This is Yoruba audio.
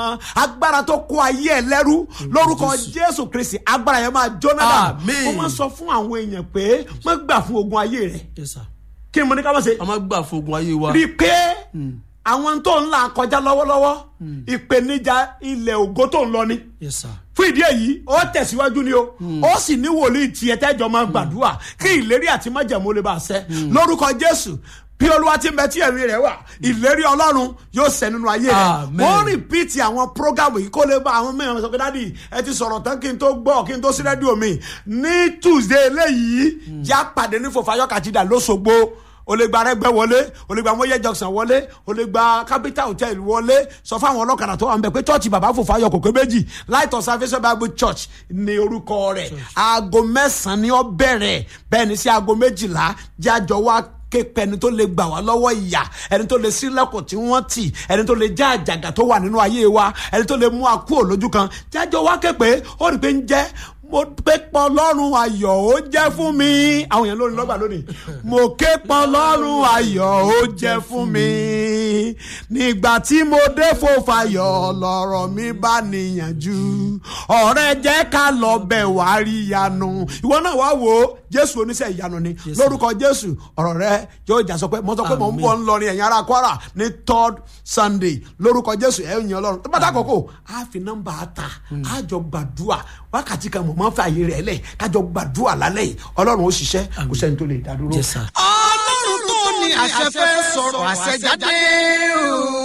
gan agbára tó kó ayé ẹ lẹ́rú lórúkọ jésù kristi agbára yẹn máa jóná dà Àmín. ó máa sọ fún àwọn èèyàn pé má gbà fún ogun ayé rẹ yes sir kí ni mo ní ká má ṣe a máa gbà fogun ayé wa rí i pé àwọn tó ń là kọjá lọ́wọ́lọ́wọ́ ìpèníjà ilẹ̀ ògo tó ń lọ ni yes sir fún ìdí èyí ó tẹ̀síwájú ni o ó sì ní wòlíì tiẹ̀ tẹ́jọ́ máa gbàdúrà kí ìlérí àti májẹ̀mú lè bá a ṣẹ lórúkọ jésù bí olúwa ti ń bẹ tí ẹ̀rí rẹ̀ wà ìlérí ọlọ́run yóò ṣẹ nínú ayé rẹ̀ Amen. wọ́n rìpíìtì àwọn prógámù yìí kó lè bá àwọn mẹ́rin sọ pé dádì ẹ ti sọ̀rọ̀ tán kí n tó gbọ́ kí n tó sí rédíò mi ní tuesday eléyìí já pàdé ní fòfayọ́ kàtìdà lọ́sọ̀gbó o lè gba arẹgbẹ wọlé o lè gba mọyẹ junction wọlé o lè gba capital hotel wọlé sọ fáwọn ọlọ́kadà tó wà ń bẹ pé church bàbá fòfayọ kòkó méjì light of salvation bible church ní orúkọ rẹ̀ aago mẹ́sàn-án ni ó bẹ̀rẹ̀ bẹ́ẹ̀ ni sí aago méjìlá jájọ wá képe ẹni tó lè gbà wá lọ́wọ́ ìyà ẹni tó lè sílẹ̀kùn tí wọ́n tì ẹni tó lè já àjàgà tó wà nínú ayé wa ẹni tó lè mú akú òlójú kan jájọ wá képe ó rí i pé ń jẹ́ mo ké pọn lọ́rùn ayọ̀ ó jẹ́ fún mi àwọn èèyàn lórí lọ́gbà lónìí mo ké pọn lọ́rùn ayọ̀ ó jẹ́ fún mi nígbà tí mo dé fòfayọ̀ lọ́rọ̀ mi bá níyànjú ọ̀rẹ́ jẹ́ ká lọ bẹ̀ wá rí ìyanu ìwọ náà wá wò ó jésù oníṣẹ́ ìyanu ni Yes, lórúkọ jésù ọ̀rọ̀ rẹ yóò jà sọ pé mo sọ pé mo ń bọ̀ ń lọ ní ẹ̀yìn ara kwara ní third sunday lórúkọ jésù ẹ̀ ń yan ọlọ́run tó bá dà kókó a fi nọ́mbà ta a jọ gbàdúrà wákàtí kan mọ̀ máa ń fa àyè rẹ̀ lẹ̀ kájọ gbàdúrà lálẹ́ yìí ọlọ́run ó ṣiṣẹ́ kò sẹ́ni tó lè dá dúró. yes sir ọlọ́run tó ní àṣẹ fẹ́ sọ̀rọ̀ àṣẹ jáde o.